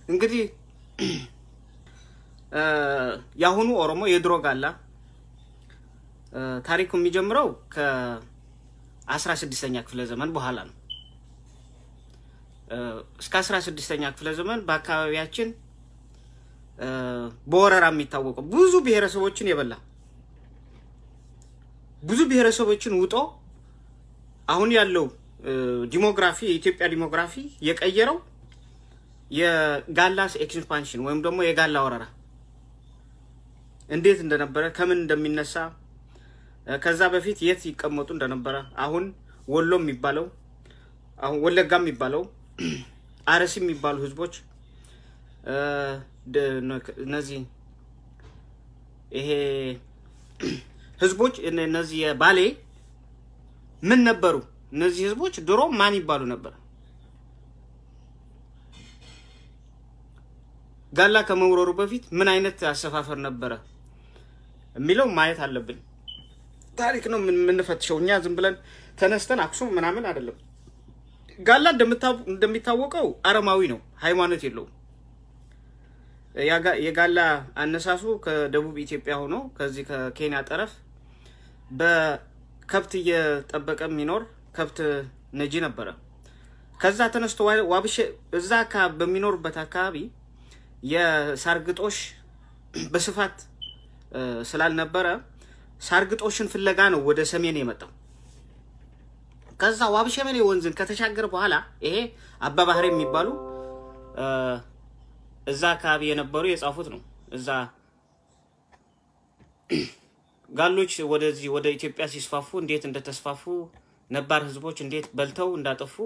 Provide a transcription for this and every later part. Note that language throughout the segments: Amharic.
እንግዲህ የአሁኑ ኦሮሞ የድሮ ጋላ ታሪኩ የሚጀምረው ከአስራ ስድስተኛ ክፍለ ዘመን በኋላ ነው። እስከ አስራ ስድስተኛ ክፍለ ዘመን በአካባቢያችን በወረራ የሚታወቀው ብዙ ብሔረሰቦችን የበላ ብዙ ብሔረሰቦችን ውጦ አሁን ያለው ዲሞግራፊ የኢትዮጵያ ዲሞግራፊ የቀየረው የጋላስ ኤክስፓንሽን ወይም ደግሞ የጋላ ወረራ እንዴት እንደነበረ ከምን እንደሚነሳ ከዛ በፊት የት ይቀመጡ እንደነበረ አሁን ወሎ የሚባለው አሁን ወለጋ የሚባለው አርሲ የሚባሉ ህዝቦች እነዚህ ይሄ ህዝቦች እነዚህ የባሌ ምን ነበሩ? እነዚህ ህዝቦች ድሮ ማን ይባሉ ነበር? ጋላ ከመውረሩ በፊት ምን አይነት አሰፋፈር ነበረ የሚለው ማየት አለብን። ታሪክ ነው የምንፈትሸው እኛ ዝም ብለን ተነስተን አክሱም ምናምን አይደለም። ጋላ እንደሚታወቀው አረማዊ ነው፣ ሃይማኖት የለውም። የጋላ አነሳሱ ከደቡብ ኢትዮጵያ ሆኖ ከዚህ ከኬንያ ጠረፍ በከብት እየጠበቀ የሚኖር ከብት ነጂ ነበረ። ከዛ ተነስቶ ዋብሼ እዛ በሚኖርበት አካባቢ የሳርግጦሽ በስፋት ስላልነበረ ሳርግጦሽን ፍለጋ ነው ወደ ሰሜን የመጣው። ከዛ ዋብሸመኔ ወንዝን ከተሻገረ በኋላ ይሄ አባባህር የሚባሉ እዛ አካባቢ የነበሩ የጻፉት ነው። እዛ ጋሎች ወደዚህ ወደ ኢትዮጵያ ሲስፋፉ እንዴት እንደተስፋፉ ነባር ህዝቦች እንዴት በልተው እንዳጠፉ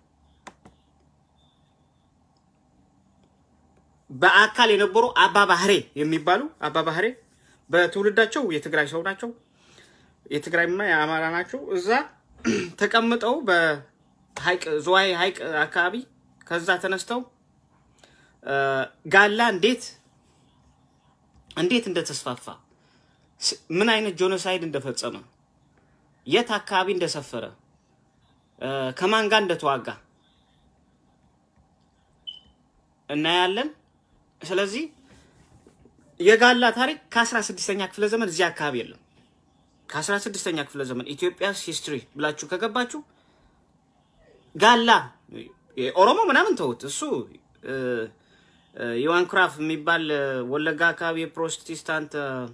በአካል የነበሩ አባ ባህሬ የሚባሉ አባ ባህሬ በትውልዳቸው የትግራይ ሰው ናቸው። የትግራይማ የአማራ ናቸው። እዛ ተቀምጠው በሀይቅ ዝዋይ ሀይቅ አካባቢ ከዛ ተነስተው ጋላ እንዴት እንዴት እንደተስፋፋ ምን አይነት ጆኖሳይድ እንደፈጸመ የት አካባቢ እንደሰፈረ ከማን ጋር እንደተዋጋ እናያለን። ስለዚህ የጋላ ታሪክ ከአስራ ስድስተኛ ክፍለ ዘመን እዚህ አካባቢ የለም። ከአስራ ስድስተኛ ክፍለ ዘመን ኢትዮጵያስ ሂስትሪ ብላችሁ ከገባችሁ ጋላ ኦሮሞ ምናምን ተውት። እሱ ዮሐን ክራፍ የሚባል ወለጋ አካባቢ የፕሮቴስታንት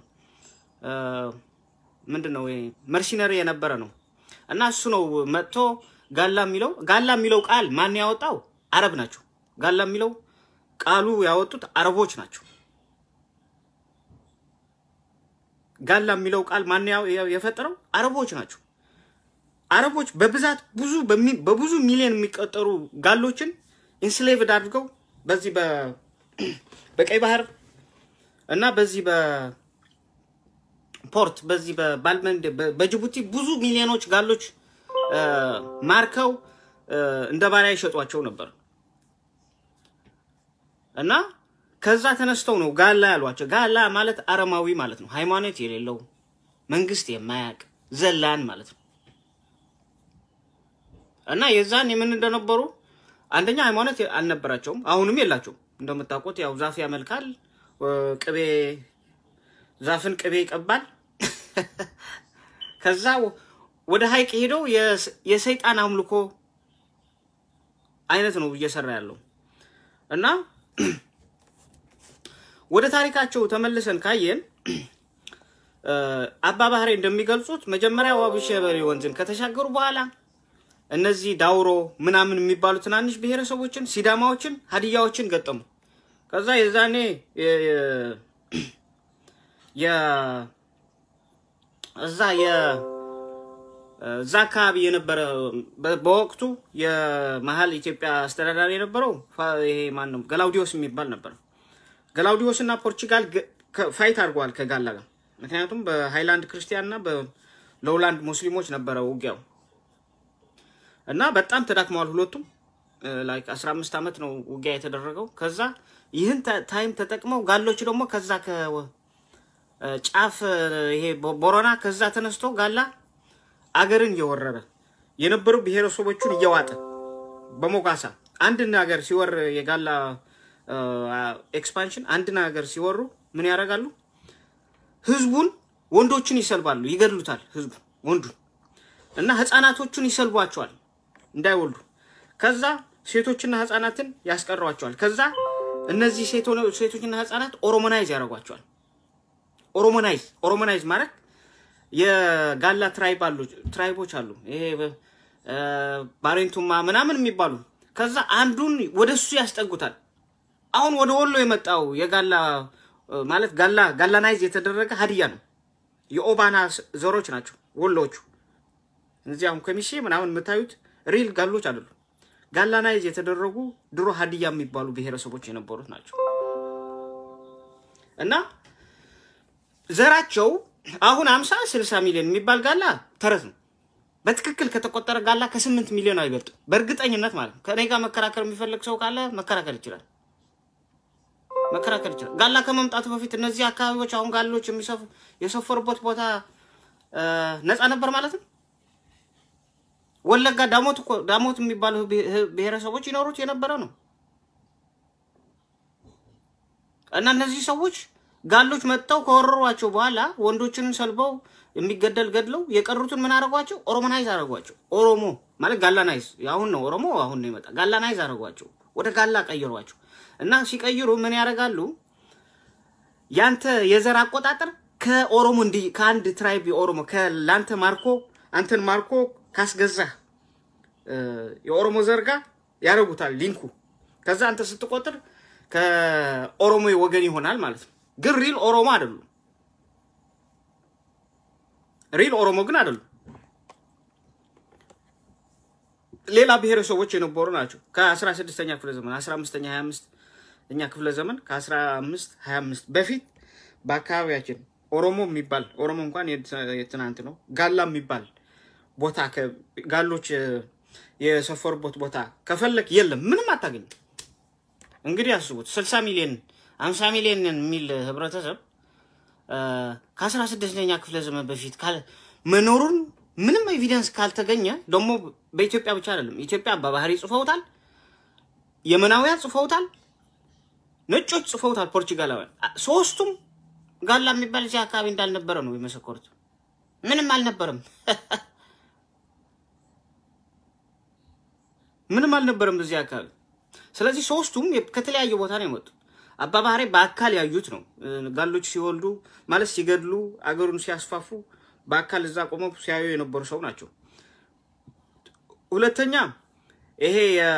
ምንድን ነው መርሲነሪ የነበረ ነው እና እሱ ነው መጥቶ ጋላ የሚለው ጋላ የሚለው ቃል ማን ያወጣው? አረብ ናቸው። ጋላ የሚለው ቃሉ ያወጡት አረቦች ናቸው። ጋላ የሚለው ቃል ማን የፈጠረው? አረቦች ናቸው። አረቦች በብዛት ብዙ በብዙ ሚሊዮን የሚቆጠሩ ጋሎችን ኢንስሌቭድ አድርገው በዚህ በቀይ ባህር እና በዚህ በፖርት በዚህ በባልመንድ በጅቡቲ ብዙ ሚሊዮኖች ጋሎች ማርከው እንደ ባሪያ ይሸጧቸው ነበር እና ከዛ ተነስተው ነው ጋላ ያሏቸው። ጋላ ማለት አረማዊ ማለት ነው። ሃይማኖት የሌለው መንግስት የማያውቅ ዘላን ማለት ነው። እና የዛን የምን እንደነበሩ አንደኛ ሃይማኖት አልነበራቸውም፣ አሁንም የላቸውም። እንደምታውቁት ያው ዛፍ ያመልካል፣ ቅቤ ዛፍን ቅቤ ይቀባል። ከዛ ወደ ሀይቅ ሄደው የሰይጣን አምልኮ አይነት ነው እየሰራ ያለው እና ወደ ታሪካቸው ተመልሰን ካየን አባ ባህሬ እንደሚገልጹት መጀመሪያ ዋቢ ሸበሌ ወንዝን ከተሻገሩ በኋላ እነዚህ ዳውሮ ምናምን የሚባሉ ትናንሽ ብሔረሰቦችን፣ ሲዳማዎችን፣ ሀዲያዎችን ገጠሙ። ከዛ የዛኔ እዛ እዛ አካባቢ የነበረ በወቅቱ የመሀል ኢትዮጵያ አስተዳዳሪ የነበረው ይሄ ማን ነው? ገላውዲዮስ የሚባል ነበር። ገላውዲዮስ እና ፖርቹጋል ፋይት አድርገዋል ከጋላ ጋር። ምክንያቱም በሃይላንድ ክርስቲያን እና በሎውላንድ ሙስሊሞች ነበረ ውጊያው እና በጣም ተዳክመዋል ሁለቱም። ላይክ 15 ዓመት ነው ውጊያ የተደረገው። ከዛ ይህን ታይም ተጠቅመው ጋሎች ደግሞ ከዛ ከጫፍ ይሄ ቦረና ከዛ ተነስቶ ጋላ አገርን እየወረረ የነበሩ ብሔረሰቦቹን እየዋጠ በሞጋሳ አንድን ሀገር ሲወር የጋላ ኤክስፓንሽን አንድን ሀገር ሲወሩ ምን ያደርጋሉ? ህዝቡን ወንዶችን ይሰልባሉ፣ ይገድሉታል። ህዝቡ ወንዱን እና ህፃናቶቹን ይሰልቧቸዋል እንዳይወልዱ። ከዛ ሴቶችና ህፃናትን ያስቀሯቸዋል። ከዛ እነዚህ ሴቶችና ህፃናት ኦሮሞናይዝ ያደርጓቸዋል። ኦሮሞናይዝ ኦሮሞናይዝ ማለት የጋላ ትራይብ አሉ ትራይቦች አሉ። ይሄ ባሬንቱማ ምናምን የሚባሉ ከዛ አንዱን ወደ እሱ ያስጠጉታል። አሁን ወደ ወሎ የመጣው የጋላ ማለት ጋላ ጋላናይዝ የተደረገ ሀዲያ ነው። የኦባና ዘሮች ናቸው ወሎቹ። እዚህ አሁን ከሚሴ ምናምን የምታዩት ሪል ጋሎች አይደሉም። ጋላናይዝ የተደረጉ ድሮ ሀዲያ የሚባሉ ብሔረሰቦች የነበሩት ናቸው እና ዘራቸው አሁን አምሳ ስልሳ ሚሊዮን የሚባል ጋላ ተረት ነው። በትክክል ከተቆጠረ ጋላ ከስምንት ሚሊዮን አይበልጥም። በእርግጠኝነት ማለት ነው። ከኔ ጋር መከራከር የሚፈልግ ሰው ካለ መከራከር ይችላል መከራከር ይችላል። ጋላ ከመምጣቱ በፊት እነዚህ አካባቢዎች አሁን ጋሎች የሰፈሩበት ቦታ ነፃ ነበር ማለት ነው። ወለጋ ዳሞት እኮ ዳሞት የሚባሉ ብሔረሰቦች ይኖሩት የነበረ ነው እና እነዚህ ሰዎች ጋሎች መጥተው ከወረሯቸው በኋላ ወንዶችን ሰልበው የሚገደል ገድለው የቀሩትን ምን አደረጓቸው? ኦሮሞናይዝ አደረጓቸው። ኦሮሞ ማለት ጋላናይዝ አሁን ነው ኦሮሞ አሁን ነው ይመጣ ጋላናይዝ አደረጓቸው። ወደ ጋላ ቀይሯቸው እና ሲቀይሩ ምን ያደርጋሉ? ያንተ የዘር አቆጣጠር ከኦሮሞ እንዲ ከአንድ ትራይብ የኦሮሞ ከላንተ ማርኮ አንተን ማርኮ ካስገዛህ የኦሮሞ ዘር ጋር ያደርጉታል ሊንኩ። ከዛ አንተ ስትቆጥር ከኦሮሞ ወገን ይሆናል ማለት ነው። ግን ሪል ኦሮሞ አይደሉም። ሪል ኦሮሞ ግን አይደሉም። ሌላ ብሔረሰቦች የነበሩ ናቸው። ከአስራ ስድስተኛ ክፍለ ዘመን አስራ አምስተኛ ሀያ አምስት እኛ ክፍለ ዘመን ከአስራ አምስት ሀያ አምስት በፊት በአካባቢያችን ኦሮሞ የሚባል ኦሮሞ እንኳን የትናንት ነው። ጋላ የሚባል ቦታ ጋሎች የሰፈሩበት ቦታ ከፈለክ የለም፣ ምንም አታገኝም። እንግዲህ አስቡት ስልሳ ሚሊዮን አምሳ ሚሊዮን የሚል ህብረተሰብ ከአስራ ስድስተኛ ክፍለ ዘመን በፊት መኖሩን ምንም ኤቪደንስ ካልተገኘ ደግሞ በኢትዮጵያ ብቻ አይደለም። ኢትዮጵያ በባህሪ ጽፈውታል፣ የመናውያን ጽፈውታል፣ ነጮች ጽፈውታል፣ ፖርቹጋላውያን ሶስቱም ጋላ የሚባል እዚህ አካባቢ እንዳልነበረ ነው የመሰከሩት። ምንም አልነበረም፣ ምንም አልነበረም እዚህ አካባቢ። ስለዚህ ሶስቱም ከተለያየ ቦታ ነው የመጡት። አባባህሬ በአካል ያዩት ነው። ጋሎች ሲወልዱ ማለት ሲገድሉ፣ አገሩን ሲያስፋፉ በአካል እዛ ቆመው ሲያዩ የነበሩ ሰው ናቸው። ሁለተኛ ይሄ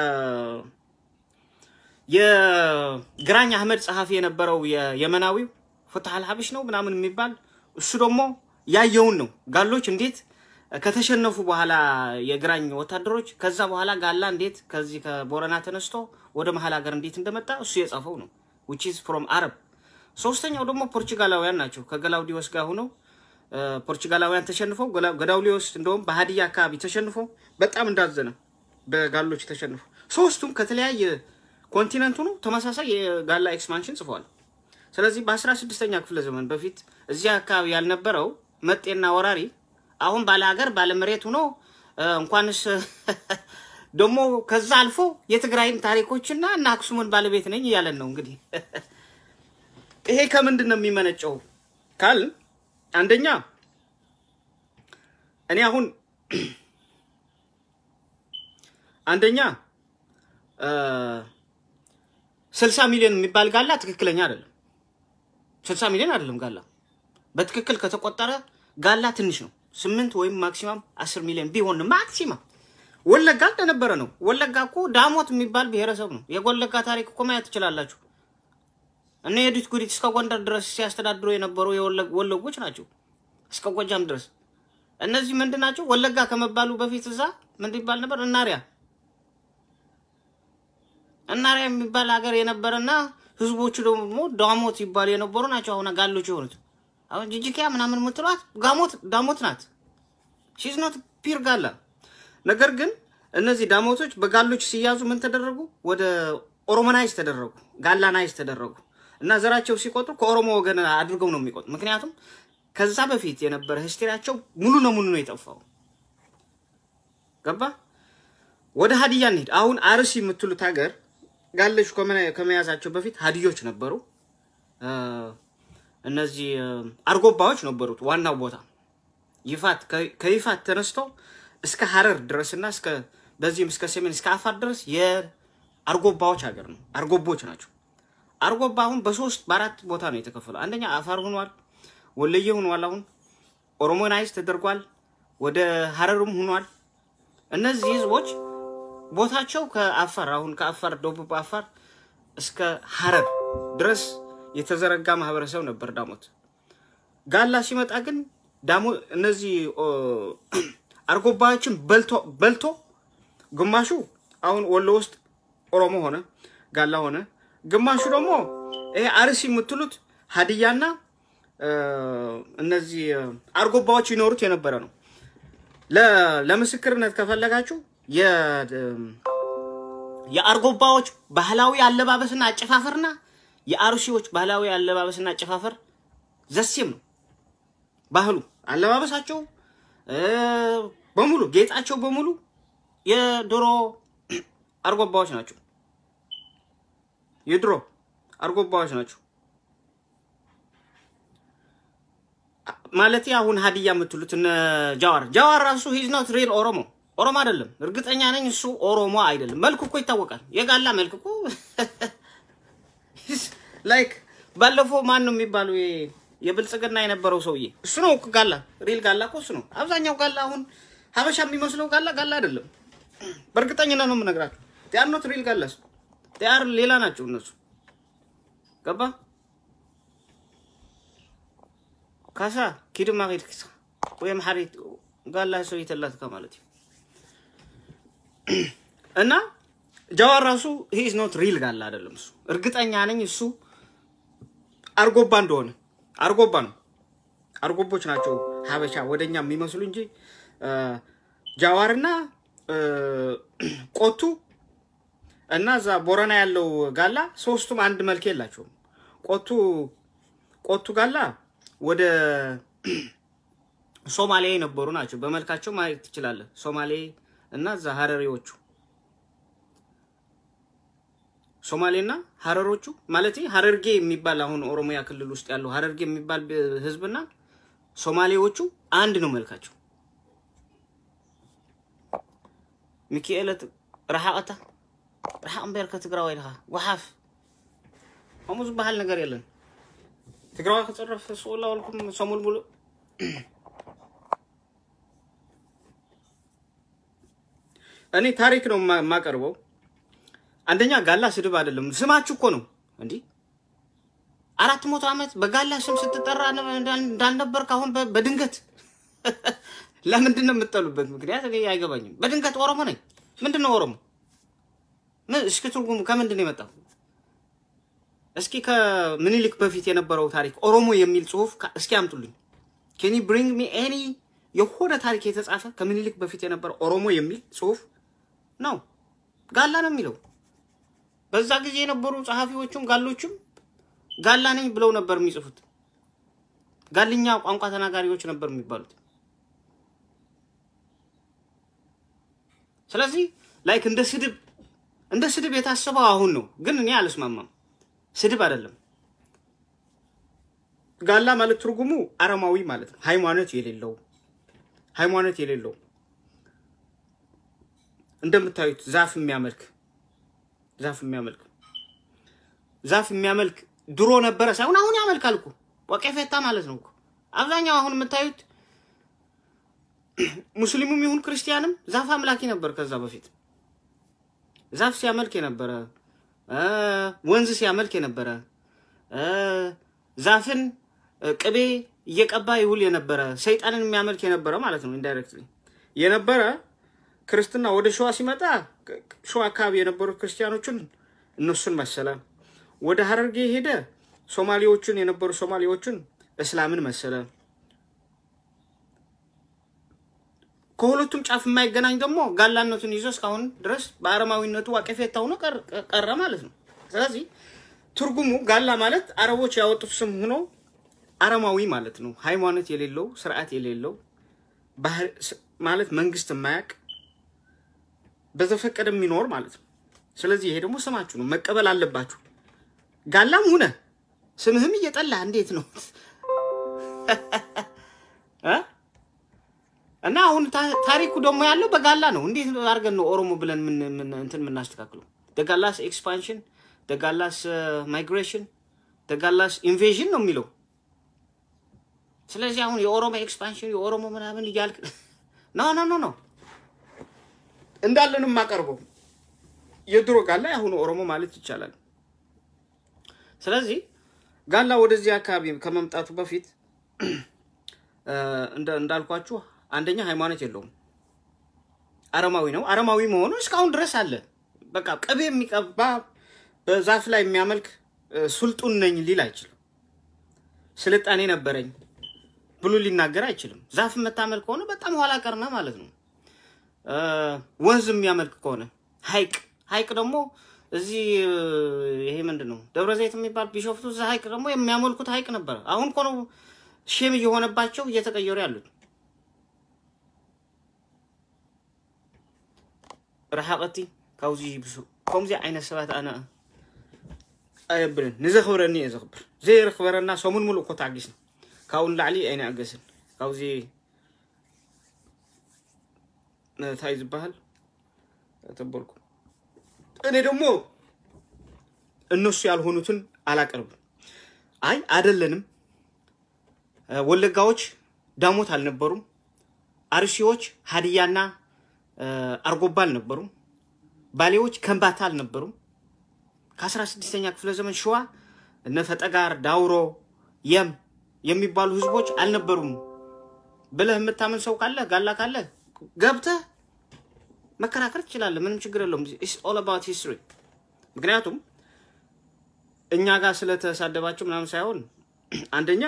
የግራኝ አህመድ ጸሐፊ የነበረው የየመናዊው ፍትህ አልሀበሽ ነው ምናምን የሚባል እሱ ደግሞ ያየውን ነው። ጋሎች እንዴት ከተሸነፉ በኋላ የግራኝ ወታደሮች ከዛ በኋላ ጋላ እንዴት ከዚህ ከቦረና ተነስቶ ወደ መሀል ሀገር እንዴት እንደመጣ እሱ የጻፈው ነው ዊች ኢዝ ፍሮም አረብ። ሶስተኛው ደግሞ ፖርቹጋላውያን ናቸው። ከገላውዲዮስ ጋር ሆነው ፖርቹጋላውያን ተሸንፈው ገላውዲዮስ እንደውም በሀዲያ አካባቢ ተሸንፎ በጣም እንዳዘነ በጋሎች ተሸንፎ፣ ሶስቱም ከተለያየ ኮንቲነንት ሆኖ ተመሳሳይ የጋላ ኤክስፓንሽን ጽፈዋል። ስለዚህ በአስራ ስድስተኛ ክፍለ ዘመን በፊት እዚያ አካባቢ ያልነበረው መጤና ወራሪ አሁን ባለ ሀገር ባለ መሬት ሆኖ እንኳንስ ደግሞ ከዛ አልፎ የትግራይን ታሪኮችና እና አክሱምን ባለቤት ነኝ እያለን ነው። እንግዲህ ይሄ ከምንድን ነው የሚመነጨው ካል አንደኛ እኔ አሁን አንደኛ ስልሳ ሚሊዮን የሚባል ጋላ ትክክለኛ አይደለም። ስልሳ ሚሊዮን አይደለም ጋላ በትክክል ከተቆጠረ ጋላ ትንሽ ነው። ስምንት ወይም ማክሲማም አስር ሚሊዮን ቢሆን ማክሲማም ወለጋ እንደነበረ ነው። ወለጋ እኮ ዳሞት የሚባል ብሔረሰብ ነው። የወለጋ ታሪክ እኮ ማየት ትችላላችሁ። እነ የዱት ጉዲት እስከ ጎንደር ድረስ ሲያስተዳድሩ የነበሩ ወለጎች ናቸው፣ እስከ ጎጃም ድረስ። እነዚህ ምንድን ናቸው? ወለጋ ከመባሉ በፊት እዛ ምንድን ይባል ነበር? እናሪያ እናሪያ የሚባል ሀገር የነበረና ህዝቦቹ ደግሞ ዳሞት ይባሉ የነበሩ ናቸው። አሁን ጋሎች የሆኑት አሁን ጅጅኪያ ምናምን የምትሏት ጋሞት ዳሞት ናት። ሺዝ ኖት ፒር ጋላ። ነገር ግን እነዚህ ዳሞቶች በጋሎች ሲያዙ ምን ተደረጉ? ወደ ኦሮሞናይዝ ተደረጉ፣ ጋላናይዝ ተደረጉ እና ዘራቸው ሲቆጥሩ ከኦሮሞ ወገን አድርገው ነው የሚቆጥሩ። ምክንያቱም ከዛ በፊት የነበረ ሂስትሪያቸው ሙሉ ለሙሉ ነው የጠፋው። ገባ? ወደ ሀዲያ እንሂድ። አሁን አርሲ የምትሉት ሀገር ጋለሹ ከመያዛቸው በፊት ሀዲዮች ነበሩ። እነዚህ አርጎባዎች ነበሩት ዋናው ቦታ ይፋት ከይፋት ተነስቶ እስከ ሀረር ድረስና እስከ በዚህም እስከ ሰሜን እስከ አፋር ድረስ የአርጎባዎች ሀገር ነው። አርጎቦች ናቸው። አርጎባ አሁን በሶስት በአራት ቦታ ነው የተከፈለው። አንደኛ አፋር ሆኗል፣ ወለየ ሆኗል፣ አሁን ኦሮሞናይዝ ተደርጓል፣ ወደ ሀረርም ሆኗል። እነዚህ ህዝቦች ቦታቸው ከአፋር አሁን ከአፋር ደቡብ አፋር እስከ ሀረር ድረስ የተዘረጋ ማህበረሰብ ነበር ዳሞት። ጋላ ሲመጣ ግን ዳሞ እነዚህ አርጎባዎችን በልቶ በልቶ ግማሹ አሁን ወሎ ውስጥ ኦሮሞ ሆነ ጋላ ሆነ፣ ግማሹ ደግሞ ይሄ አርሲ የምትሉት ሀዲያና እነዚህ አርጎባዎች ይኖሩት የነበረ ነው። ለምስክርነት ከፈለጋችሁ የአርጎባዎች ባህላዊ አለባበስና አጨፋፈርና የአርሲዎች ባህላዊ አለባበስና አጨፋፈር ዘሴም ነው። ባህሉ አለባበሳቸው በሙሉ ጌጣቸው በሙሉ የድሮ አርጎባዎች ናቸው። የድሮ አርጎባዎች ናቸው ማለት አሁን ሀዲያ የምትሉት እነ ጃዋር ጃዋር ራሱ ሂዝ ኖት ሪል ኦሮሞ ኦሮሞ አይደለም። እርግጠኛ ነኝ እሱ ኦሮሞ አይደለም። መልኩ እኮ ይታወቃል። የጋላ መልክ እኮ ላይክ ባለፈው ማን ነው የሚባለው የብልጽግና የነበረው ሰውዬ እሱ ነው እኮ ጋላ ሪል ጋላ እኮ እሱ ነው። አብዛኛው ጋላ አሁን ሀበሻ የሚመስለው ጋላ ጋላ አይደለም። በእርግጠኝነት ነው የምነግራቸው። ቲያር ኖት ሪል ጋላስ ቲያር ሌላ ናቸው እነሱ ገባ ካሳ ኪድማ ኪድክሳ ወይም ሐሪት ጋላ ሰው የተላትካ ማለት እና ጃዋር ራሱ ሂዝ ኖት ሪል ጋላ አይደለም። እሱ እርግጠኛ ነኝ እሱ አርጎባ እንደሆነ አርጎባ ነው። አርጎቦች ናቸው ሀበሻ ወደኛ የሚመስሉ እንጂ ጃዋርና ቆቱ እና እዛ ቦረና ያለው ጋላ ሶስቱም አንድ መልክ የላቸውም። ቆቱ ቆቱ ጋላ ወደ ሶማሌ የነበሩ ናቸው። በመልካቸው ማየት ትችላለህ። ሶማሌ እና እዛ ሀረሪዎቹ ሶማሌና ሀረሮቹ ማለት ሀረርጌ የሚባል አሁን ኦሮሚያ ክልል ውስጥ ያለው ሀረርጌ የሚባል ህዝብና ሶማሌዎቹ አንድ ነው መልካቸው። ሚካኤለት ረሓቐታ ረሓቕ እምበር ከትግራዋይ ድኻ ወሓፍ ከምኡ ዝበሃል ነገር የለን። ትግራዋይ ክፅረፍ ስቁላ ወልኩም ሰሙል ሙሉእ እኔ ታሪክ ነው የማቀርበው። አንደኛ ጋላ ስድብ አይደለም፣ ስማችሁ እኮ ነው እንዲህ አራት መቶ ዓመት በጋላ ስም ስትጠራ እንዳልነበርክ አሁን በድንገት ለምንድን ነው የምጠሉበት ምክንያት እኔ አይገባኝም። በድንገት ኦሮሞ ነኝ። ምንድን ነው ኦሮሞ? እስኪ ትርጉሙ ከምንድን ነው የመጣው? እስኪ ከምኒልክ በፊት የነበረው ታሪክ ኦሮሞ የሚል ጽሁፍ እስኪ አምጡልኝ። ኬኒ ብሪንግ ሚ ኤኒ የሆነ ታሪክ የተጻፈ ከምኒልክ በፊት የነበረ ኦሮሞ የሚል ጽሁፍ ነው። ጋላ ነው የሚለው። በዛ ጊዜ የነበሩ ጸሐፊዎቹም ጋሎቹም ጋላ ነኝ ብለው ነበር የሚጽፉት። ጋልኛ ቋንቋ ተናጋሪዎች ነበር የሚባሉት። ስለዚህ ላይክ እንደ ስድብ እንደ ስድብ የታሰበው አሁን ነው፣ ግን እኔ አልስማማም። ስድብ አይደለም። ጋላ ማለት ትርጉሙ አረማዊ ማለት ነው። ሃይማኖት የሌለው ሃይማኖት የሌለው እንደምታዩት ዛፍ የሚያመልክ ዛፍ የሚያመልክ ዛፍ የሚያመልክ ድሮ ነበረ ሳይሆን አሁን ያመልካል እኮ ወቄፌታ ማለት ነው እኮ። አብዛኛው አሁን የምታዩት ሙስሊሙም ይሁን ክርስቲያንም ዛፍ አምላኪ ነበር። ከዛ በፊት ዛፍ ሲያመልክ የነበረ ወንዝ ሲያመልክ የነበረ ዛፍን ቅቤ እየቀባ ይውል የነበረ ሰይጣንን የሚያመልክ የነበረ ማለት ነው። ኢንዳይሬክትሊ የነበረ ክርስትና ወደ ሸዋ ሲመጣ ሸዋ አካባቢ የነበሩ ክርስቲያኖችን እነሱን መሰለ። ወደ ሀረርጌ ሄደ ሶማሌዎችን የነበሩ ሶማሌዎችን እስላምን መሰለ። ከሁለቱም ጫፍ የማይገናኝ ደግሞ ጋላነቱን ይዞ እስካሁን ድረስ በአረማዊነቱ ዋቄፌታ ሆኖ ቀረ ማለት ነው። ስለዚህ ትርጉሙ ጋላ ማለት አረቦች ያወጡት ስም ሆኖ አረማዊ ማለት ነው። ሃይማኖት የሌለው ስርዓት የሌለው ማለት መንግስት የማያውቅ በዘፈቀደ የሚኖር ማለት ነው። ስለዚህ ይሄ ደግሞ ስማችሁ ነው፣ መቀበል አለባችሁ። ጋላም ሁነ ስምህም እየጠላ እንዴት ነው እ እና አሁን ታሪኩ ደግሞ ያለው በጋላ ነው። እንዴት አድርገን ነው ኦሮሞ ብለን ምን እንትን የምናስተካክለው? ደጋላስ ኤክስፓንሽን፣ ደጋላስ ማይግሬሽን፣ ደጋላስ ኢንቬዥን ነው የሚለው። ስለዚህ አሁን የኦሮሞ ኤክስፓንሽን የኦሮሞ ምናምን እያልክ ኖ ኖ ኖ ኖ እንዳለን የማቀርበው የድሮ ጋላ የአሁኑ ኦሮሞ ማለት ይቻላል። ስለዚህ ጋላ ወደዚህ አካባቢ ከመምጣቱ በፊት እንዳልኳችሁ አንደኛ ሃይማኖት የለውም፣ አረማዊ ነው። አረማዊ መሆኑ እስካሁን ድረስ አለ። በቃ ቅቤ የሚቀባ በዛፍ ላይ የሚያመልክ ሱልጡን ነኝ ሊል አይችልም። ስልጣኔ ነበረኝ ብሎ ሊናገር አይችልም። ዛፍ የምታመልክ ከሆነ በጣም ኋላ ቀርነ ማለት ነው። ወንዝ የሚያመልክ ከሆነ ሐይቅ ሐይቅ ደግሞ እዚህ ይሄ ምንድን ነው ደብረ ዘይት የሚባል ቢሾፍቱ እዛ ሐይቅ ደግሞ የሚያመልኩት ሐይቅ ነበረ። አሁን እኮ ነው ሼም እየሆነባቸው እየተቀየሩ ያሉት። ረሓቐቲ ካብዚ ይብሱ ከምዚ ዓይነት ሰባት ኣነ ኣየብልን ንዘኽብረኒ እየ ዘኽብር ዘይረኽበረና ሰሙን ሙሉእ እኮ ተዓጊስና ካብኡ ንላዕሊ ኣይንኣገስን ካብዚ እንታይ ዝበሃል ተበልኩ እኔ ደግሞ እነሱ ያልሆኑትን አላቀርብም። አይ አደለንም። ወለጋዎች ዳሞት አልነበሩም። አርሲዎች ሀዲያና አርጎባ አልነበሩም። ባሌዎች ከምባታ አልነበሩም። ከአስራ ስድስተኛ ክፍለ ዘመን ሸዋ እነ ፈጠጋር፣ ዳውሮ፣ የም የሚባሉ ህዝቦች አልነበሩም ብለህ የምታምን ሰው ካለ ጋላ ካለ ገብተህ መከራከር ትችላለህ። ምንም ችግር የለውም። ኢትስ ኦል አባውት ሂስትሪ። ምክንያቱም እኛ ጋር ስለተሳደባቸው ምናምን ሳይሆን አንደኛ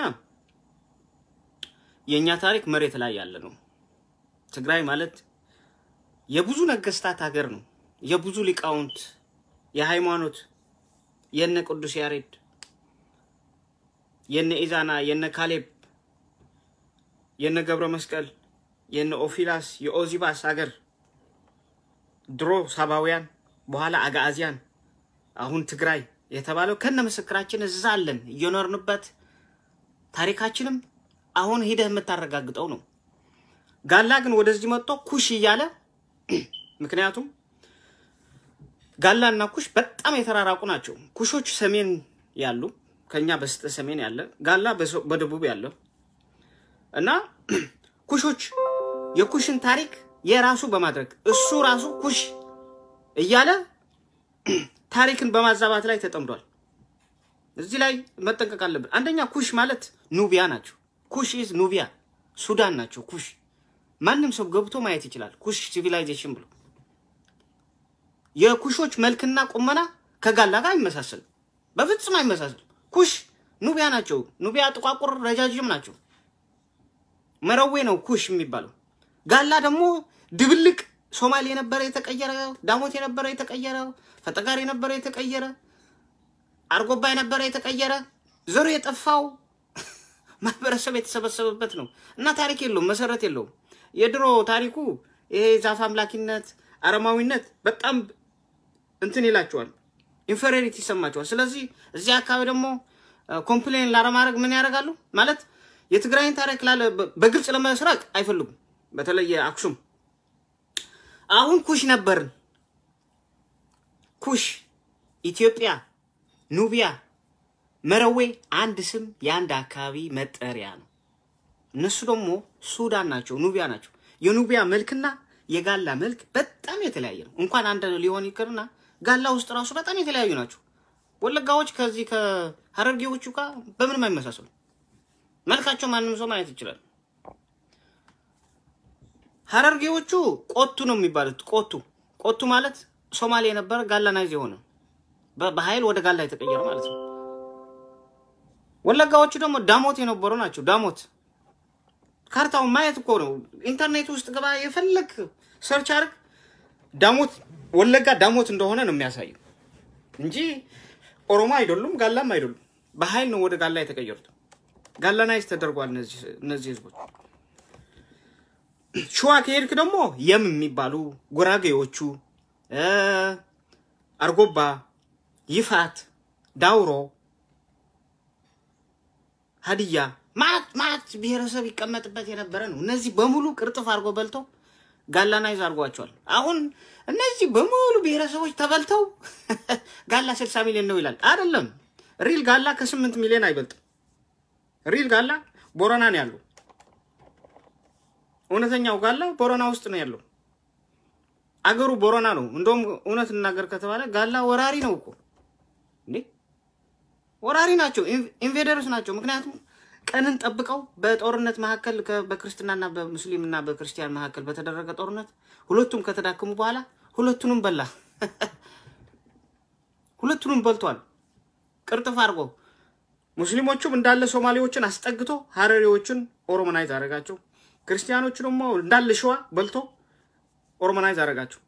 የእኛ ታሪክ መሬት ላይ ያለ ነው። ትግራይ ማለት የብዙ ነገስታት ሀገር ነው። የብዙ ሊቃውንት የሃይማኖት የነ ቅዱስ ያሬድ የነ ኢዛና የነ ካሌብ የነ ገብረ መስቀል የነ ኦፊላስ የኦዚባስ ሀገር ድሮ ሳባውያን በኋላ አጋአዚያን አሁን ትግራይ የተባለው ከነ ምስክራችን እዛ አለን እየኖርንበት ታሪካችንም አሁን ሂደህ የምታረጋግጠው ነው። ጋላ ግን ወደዚህ መጥቶ ኩሽ እያለ ምክንያቱም ጋላ እና ኩሽ በጣም የተራራቁ ናቸው። ኩሾች ሰሜን ያሉ ከኛ በስተ ሰሜን ያለ ጋላ በደቡብ ያለው እና ኩሾች የኩሽን ታሪክ የራሱ በማድረግ እሱ ራሱ ኩሽ እያለ ታሪክን በማዛባት ላይ ተጠምዷል። እዚህ ላይ መጠንቀቅ አለብን። አንደኛ ኩሽ ማለት ኑቢያ ናቸው። ኩሽ ኢዝ ኑቢያ ሱዳን ናቸው። ኩሽ ማንም ሰው ገብቶ ማየት ይችላል። ኩሽ ሲቪላይዜሽን ብሎ የኩሾች መልክና ቁመና ከጋላ ጋር አይመሳሰልም፣ በፍጹም አይመሳሰልም። ኩሽ ኑቢያ ናቸው። ኑቢያ ጥቋቁር ረጃጅም ናቸው። መረዌ ነው ኩሽ የሚባለው። ጋላ ደግሞ ድብልቅ ሶማሌ የነበረ የተቀየረ፣ ዳሞት የነበረ የተቀየረ፣ ፈጠጋር የነበረ የተቀየረ፣ አርጎባ የነበረ የተቀየረ፣ ዘሩ የጠፋው ማህበረሰብ የተሰበሰበበት ነው እና ታሪክ የለውም፣ መሰረት የለውም። የድሮ ታሪኩ ይሄ ዛፍ አምላኪነት፣ አረማዊነት በጣም እንትን ይላቸዋል፣ ኢንፌሪሪቲ ይሰማቸዋል። ስለዚህ እዚህ አካባቢ ደግሞ ኮምፕሌን ላለማድረግ ምን ያደርጋሉ ማለት የትግራይን ታሪክ ላለ በግልጽ ለመስራቅ አይፈልጉም። በተለይ አክሱም አሁን ኩሽ ነበርን። ኩሽ፣ ኢትዮጵያ፣ ኑቢያ፣ መረዌ አንድ ስም የአንድ አካባቢ መጠሪያ ነው። እነሱ ደግሞ ሱዳን ናቸው፣ ኑቢያ ናቸው። የኑቢያ መልክና የጋላ መልክ በጣም የተለያየ ነው። እንኳን አንድ ሊሆን ይቅርና ጋላ ውስጥ ራሱ በጣም የተለያዩ ናቸው። ወለጋዎች ከዚህ ከሀረርጌዎቹ ጋር በምንም አይመሳሰሉ። መልካቸው ማንም ሰው ማየት ይችላል። ሀረርጌዎቹ ቆቱ ነው የሚባሉት። ቆቱ ቆቱ ማለት ሶማሌ የነበረ ጋላናይዝ የሆነ በኃይል ወደ ጋላ የተቀየረ ማለት ነው። ወለጋዎቹ ደግሞ ዳሞት የነበሩ ናቸው። ዳሞት ካርታውን ማየት እኮ ነው። ኢንተርኔት ውስጥ ገባ፣ የፈለግ ሰርች አድርግ። ዳሞት ወለጋ ዳሞት እንደሆነ ነው የሚያሳየው እንጂ ኦሮሞ አይደሉም፣ ጋላም አይደሉም። በኃይል ነው ወደ ጋላ የተቀየሩት። ጋላናይዝ ተደርጓል እነዚህ ህዝቦች። ሸዋ ከሄድክ ደግሞ የም የሚባሉ ጉራጌዎቹ፣ አርጎባ፣ ይፋት፣ ዳውሮ፣ ሀዲያ ማት ማት ብሔረሰብ ይቀመጥበት የነበረ ነው። እነዚህ በሙሉ ቅርጥፍ አድርጎ በልተው ጋላናይዝ አድርጓቸዋል። አሁን እነዚህ በሙሉ ብሔረሰቦች ተበልተው ጋላ ስልሳ ሚሊዮን ነው ይላል። አይደለም ሪል ጋላ ከስምንት ሚሊዮን አይበልጥም። ሪል ጋላ ቦረና ነው ያለው። እውነተኛው ጋላ ቦረና ውስጥ ነው ያለው። አገሩ ቦረና ነው። እንደውም እውነት እናገር ከተባለ ጋላ ወራሪ ነው እኮ እንዴ! ወራሪ ናቸው፣ ኢንቬደርስ ናቸው። ምክንያቱም ቀንን ጠብቀው በጦርነት መካከል በክርስትናና በሙስሊምና በክርስቲያን መካከል በተደረገ ጦርነት ሁለቱም ከተዳከሙ በኋላ ሁለቱንም በላ፣ ሁለቱንም በልቷል። ቅርጥፍ አድርጎ ሙስሊሞቹም እንዳለ ሶማሌዎችን አስጠግቶ ሀረሪዎችን ኦሮሞናይዝ አደረጋቸው። ክርስቲያኖቹ ደግሞ እንዳለ ሸዋ በልቶ ኦሮሞናይዝ አደረጋቸው።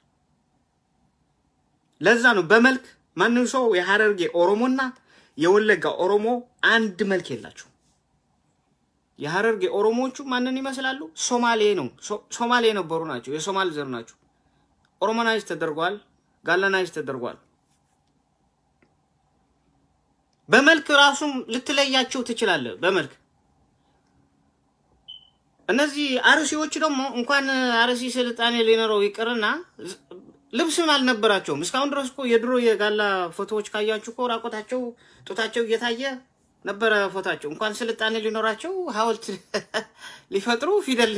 ለዛ ነው በመልክ ማንም ሰው የሀረርጌ ኦሮሞና የወለጋ ኦሮሞ አንድ መልክ የላቸው። የሀረርጌ ኦሮሞዎቹ ማንን ይመስላሉ? ሶማሌ ነው ሶማሌ የነበሩ ናቸው። የሶማል ዘር ናቸው። ኦሮሞናይዝ ተደርጓል። ጋላናይዝ ተደርጓል። በመልክ ራሱም ልትለያቸው ትችላለህ። በመልክ እነዚህ አርሲዎች ደግሞ እንኳን አርሲ ስልጣኔ ሊኖረው ይቅርና ልብስም አልነበራቸውም። እስካሁን ድረስ እኮ የድሮ የጋላ ፎቶዎች ካያችሁ እኮ ራቆታቸው ጡታቸው እየታየ ነበረ ፎታቸው። እንኳን ስልጣኔ ሊኖራቸው ሐውልት ሊፈጥሩ ፊደል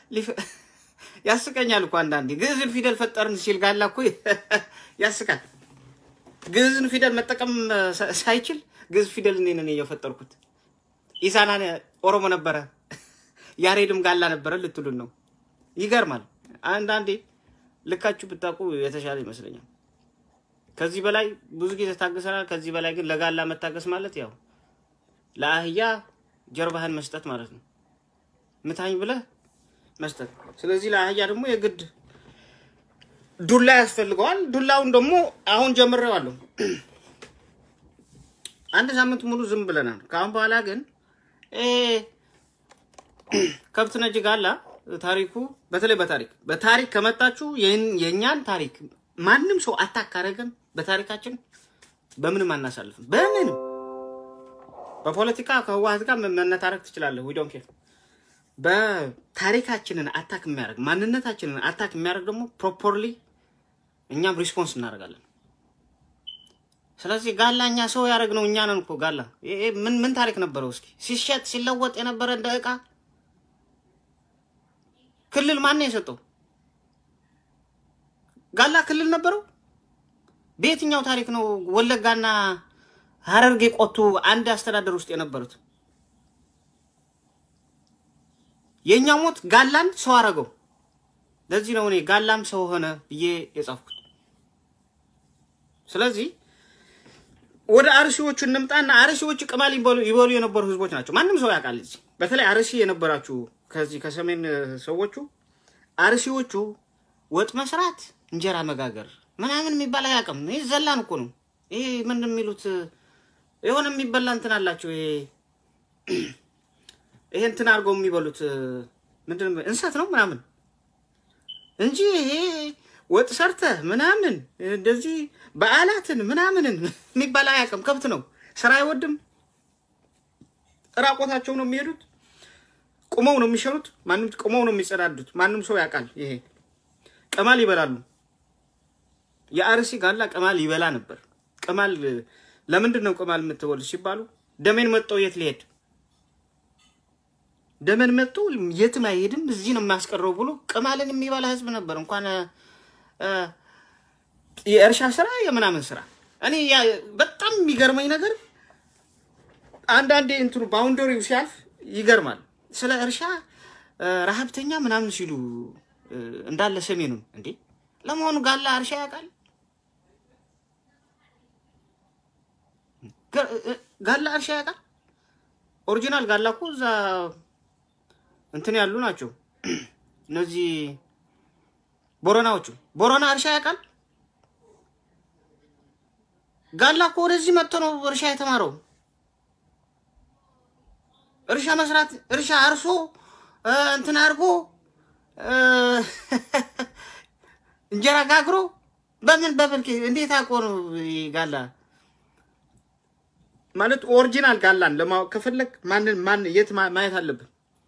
ያስቀኛል እኮ አንዳንዴ። ግዕዝን ፊደል ፈጠርን ሲል ጋላ እኮ ያስቃል። ግዕዝን ፊደል መጠቀም ሳይችል ግዕዝ ፊደል እኔ ነኝ እየፈጠርኩት። ኢሳና ኦሮሞ ነበረ፣ ያሬድም ጋላ ነበረ ልትሉን ነው። ይገርማል። አንዳንዴ ልካችሁ ብታውቁ የተሻለ ይመስለኛል። ከዚህ በላይ ብዙ ጊዜ ታገሰናል። ከዚህ በላይ ግን ለጋላ መታገስ ማለት ያው ለአህያ ጀርባህን መስጠት ማለት ነው። ምታኝ ብለህ መስጠት። ስለዚህ ለአህያ ደግሞ የግድ ዱላ ያስፈልገዋል። ዱላውን ደግሞ አሁን ጀምሬዋለሁ። አንድ ሳምንት ሙሉ ዝም ብለናል። ከአሁን በኋላ ግን ከብት ነጅ ጋላ ታሪኩ በተለይ በታሪክ በታሪክ ከመጣችሁ የእኛን ታሪክ ማንም ሰው አታካረገን። በታሪካችን በምንም አናሳልፍም። በምንም በፖለቲካ ከህወሓት ጋር መነታረክ ትችላለህ። ዊ ዶንት ኬር። በታሪካችንን አታክ የሚያደርግ ማንነታችንን አታክ የሚያደርግ ደግሞ ፕሮፐርሊ እኛም ሪስፖንስ እናደርጋለን። ስለዚህ ጋላ እኛ ሰው ያደረግነው እኛ ነን እኮ ጋላ። ምን ምን ታሪክ ነበረው? እስኪ ሲሸጥ ሲለወጥ የነበረ እንደ እቃ ክልል ማን ነው የሰጠው? ጋላ ክልል ነበረው? በየትኛው ታሪክ ነው ወለጋና ሀረርጌ ቆቱ አንድ አስተዳደር ውስጥ የነበሩት? የእኛ ሞት ጋላን ሰው አረገው። ለዚህ ነው እኔ ጋላም ሰው ሆነ ብዬ የጻፍኩት። ስለዚህ ወደ አርሲዎቹ እንምጣና አርሲዎቹ ቅማል ይበሉ የነበሩ ህዝቦች ናቸው። ማንም ሰው ያውቃል። እዚህ በተለይ አርሲ የነበራችሁ ከዚህ ከሰሜን ሰዎቹ አርሲዎቹ ወጥ መስራት፣ እንጀራ መጋገር ምናምን የሚባል አያውቅም። ይህ ዘላን እኮ ነው። ይሄ ምን የሚሉት የሆነ የሚበላ እንትን አላቸው። ይሄ ይሄ እንትን አድርገው የሚበሉት ምንድን እንሰት ነው ምናምን እንጂ ይሄ ወጥ ሰርተህ ምናምን እንደዚህ በዓላትን ምናምንን የሚባል አያውቅም። ከብት ነው። ስራ አይወድም። ራቆታቸው ነው የሚሄዱት። ቁመው ነው የሚሸኑት። ማንም ቁመው ነው የሚጸዳዱት። ማንም ሰው ያውቃል። ይሄ ቅማል ይበላሉ። የአርሲ ጋላ ቅማል ይበላ ነበር። ቅማል ለምንድን ነው ቅማል የምትበሉ ሲባሉ ደሜን መጠው የት ሊሄድ ደመን መጥቶ የትም አይሄድም እዚህ ነው የሚያስቀረው ብሎ ቅማልን የሚበላ ህዝብ ነበር። እንኳን የእርሻ ስራ የምናምን ስራ እኔ በጣም የሚገርመኝ ነገር አንዳንዴ እንትኑ ባውንደሪው ሲያልፍ ይገርማል። ስለ እርሻ ረሀብተኛ ምናምን ሲሉ እንዳለ ሰሜኑን እንዴ ለመሆኑ ጋላ እርሻ ያውቃል? ጋላ እርሻ ያውቃል? ኦሪጂናል ጋላ እኮ እዛ እንትን ያሉ ናቸው። እነዚህ ቦረናዎቹ ቦረና እርሻ ያውቃል? ጋላ እኮ ወደዚህ መጥቶ ነው እርሻ የተማረው። እርሻ መስራት እርሻ አርሶ እንትን አድርጎ እንጀራ ጋግሮ በምን በምን እንዴት አውቆ ነው ጋላ ማለት ኦሪጂናል ጋላን ለማወቅ ከፈለግ ማንን ማን የት ማየት አለብን?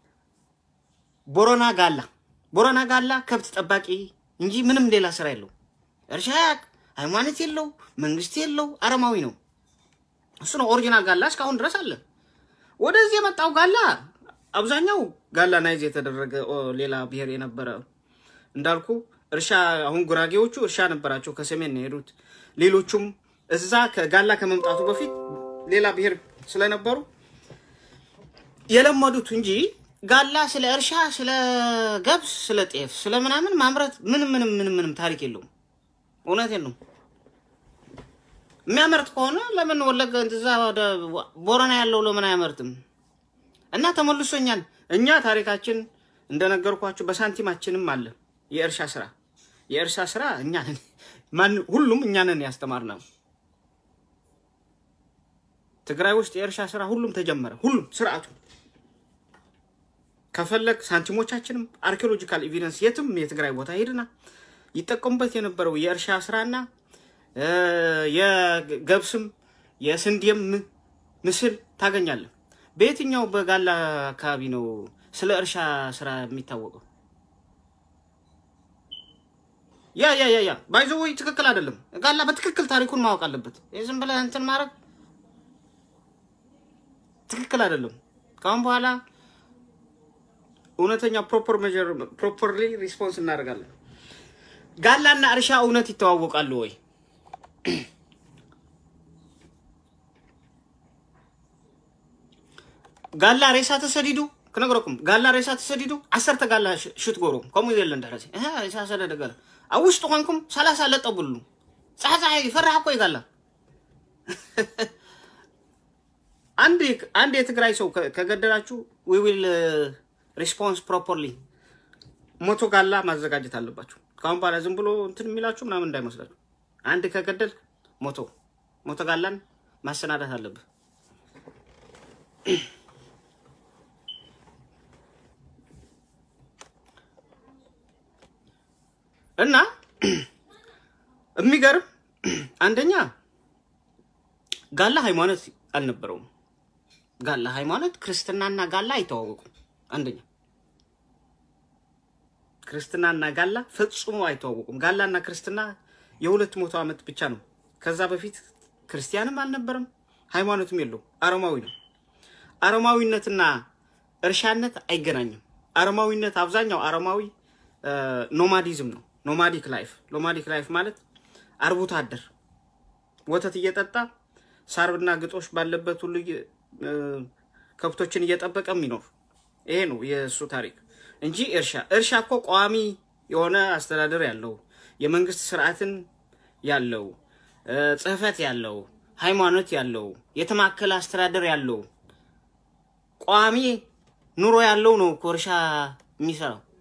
ቦረና ጋላ ቦረና ጋላ ከብት ጠባቂ እንጂ ምንም ሌላ ስራ የለው። እርሻ ያቅ ሃይማኖት የለው መንግስት የለው አረማዊ ነው። እሱ ነው ኦሪጂናል ጋላ እስካሁን ድረስ አለ። ወደዚህ የመጣው ጋላ አብዛኛው ጋላ ናይዝ የተደረገ ሌላ ብሔር የነበረ እንዳልኩ እርሻ አሁን ጉራጌዎቹ እርሻ ነበራቸው ከሰሜን ነው የሄዱት። ሌሎቹም እዛ ከጋላ ከመምጣቱ በፊት ሌላ ብሔር ስለነበሩ የለመዱት እንጂ ጋላ ስለ እርሻ፣ ስለ ገብስ፣ ስለ ጤፍ፣ ስለ ምናምን ማምረት ምንም ምንም ምንም ምንም ታሪክ የለውም። እውነቴን ነው። የሚያመርት ከሆነ ለምን ወለገ እዛ ወደ ቦረና ያለው ለምን አያመርትም? እና ተመልሶ እኛን እኛ ታሪካችን እንደነገርኳችሁ በሳንቲማችንም አለ የእርሻ ስራ የእርሻ ስራ እኛ ነን ማን ሁሉም እኛ ነን ያስተማርነው። ትግራይ ውስጥ የእርሻ ስራ ሁሉም ተጀመረ። ሁሉም ስርዓቱ ከፈለግ ሳንቲሞቻችንም አርኪኦሎጂካል ኤቪደንስ የትም የትግራይ ቦታ ሄድና ይጠቀሙበት የነበረው የእርሻ ስራና የገብስም የስንዴም ምስል ታገኛለን። በየትኛው በጋላ አካባቢ ነው ስለ እርሻ ስራ የሚታወቀው? ያ ያ ያ ያ ባይዘወይ ትክክል አይደለም። ጋላ በትክክል ታሪኩን ማወቅ አለበት። ዝም ብለህ እንትን ማድረግ ትክክል አይደለም። ከአሁን በኋላ እውነተኛ ፕሮፐር ሜጀር ፕሮፐርሊ ሪስፖንስ እናደርጋለን። ጋላና እርሻ እውነት ይተዋወቃሉ ወይ? ጋላ ሬሳ ተሰዲዱ ክነግረኩም ጋላ ሬሳ ተሰዲዱ ዓሰርተ ጋላ ሽትጎሮ ከምኡ የለን ደረሲ ሬሳ ሰደደ ገለ ኣብ ውሽጡ ኮንኩም ሰላሳ ለጠብሉ ፀሓፀሓ ይፈራሕ እኮ ይጋላ አንድ አንድ የትግራይ ሰው ከገደላችሁ ዊ ዊል ሪስፖንስ ፕሮፐርሊ ሞቶ ጋላ ማዘጋጀት አለባችሁ። ካሁን በኋላ ዝም ብሎ እንትን የሚላችሁ ምናምን እንዳይመስላችሁ። አንድ ከገደል ሞቶ ሞቶ ጋላን ማሰናዳት አለብህ። እና የሚገርም አንደኛ ጋላ ሃይማኖት አልነበረውም። ጋላ ሃይማኖት ክርስትናና ጋላ አይተዋወቁም። አንደኛ ክርስትናና ጋላ ፈጽሞ አይተዋወቁም። ጋላና ክርስትና የሁለት መቶ ዓመት ብቻ ነው። ከዛ በፊት ክርስቲያንም አልነበረም፣ ሃይማኖትም የለው። አረማዊ ነው። አረማዊነትና እርሻነት አይገናኝም። አረማዊነት አብዛኛው አረማዊ ኖማዲዝም ነው። ኖማዲክ ላይፍ ኖማዲክ ላይፍ ማለት አርብቶ አደር ወተት እየጠጣ ሳርና ግጦሽ ባለበት ሁሉ ከብቶችን እየጠበቀ የሚኖር ይሄ ነው የእሱ ታሪክ እንጂ እርሻ እርሻ እኮ ቋሚ የሆነ አስተዳደር ያለው የመንግስት ስርዓትን ያለው ጽህፈት ያለው ሃይማኖት ያለው የተማከለ አስተዳደር ያለው ቋሚ ኑሮ ያለው ነው እኮ እርሻ የሚሰራው።